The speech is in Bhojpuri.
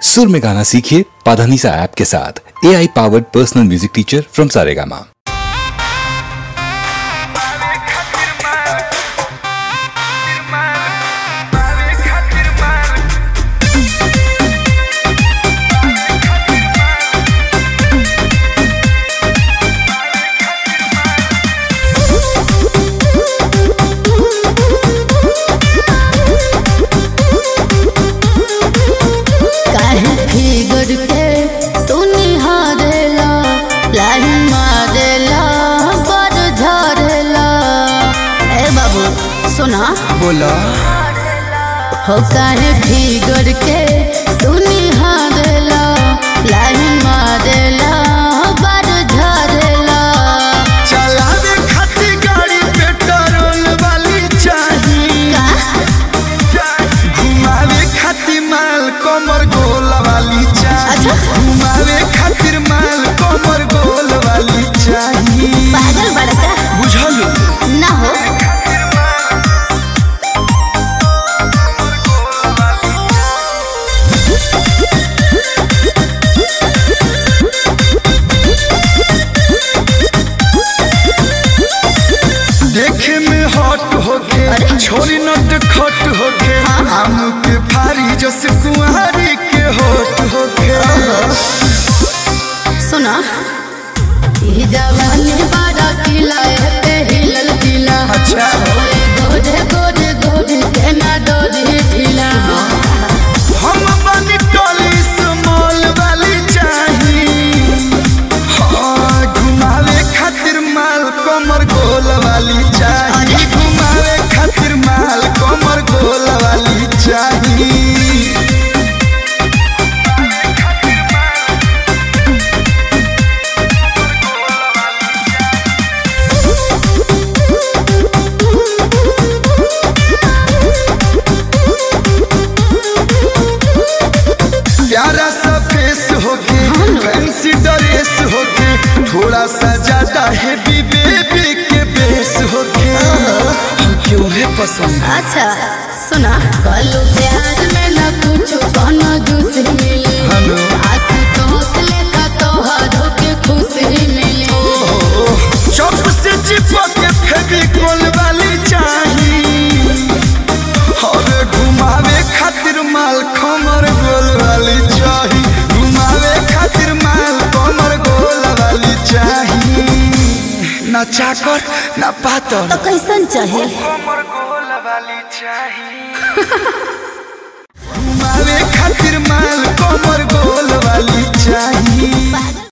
सुर में गाना सीखिए पाधानीसा ऐप के साथ A I powered personal music teacher from Saregama काहे फिगर के तू निहारेला लाइन मारेला बड़ झरेला ए बाबू सुना बोला हो काहे फिगर के तू निहारेला लाइन मारेला बड़ झरेला चलावे खातिर गाड़ी पेट्रोल वाली चाही का घुमावे खातिर माल कमर गोल वाली चाही अच्छा। घुमावे खातिर माल कमर गोल वाली चाही पागल बड़का बुझल ना हो देखे में हॉट होके छोरी नट खट होके आम के फारी जस कुंवारी के होट होके सुना ई जवानी बड़ा किला है पे हिलल किला अच्छा। ओए गोरे गोरे गोरे केना डोरी ढीला हम बनी टोली स्मॉल वाली चाही हाँ, घुमावे खातिर माल कमर गोल वाली चाही अरे। घुमावे खातिर माल कमर गोल वाली चाही प्यारा सा फेस होके फैंसी ड्रेस होके थोड़ा सा ज्यादा हैवी बेबी के बेस होके हम क्यों है पसंद अच्छा सुना कलू प्यार में न कुछ कोनो जूस मिली हेलो। आसी तो हौसले का तोहरो के खुशी मिली चौक से चिपक के फेविकोल वाली चाही और घुमावे खातिर माल खमर गोल वाली चाही घुमावे खातिर माल कमर गोल वाली चाही ना चाकर ना पातर तो कैसन चाहे घुमावे खातिर माल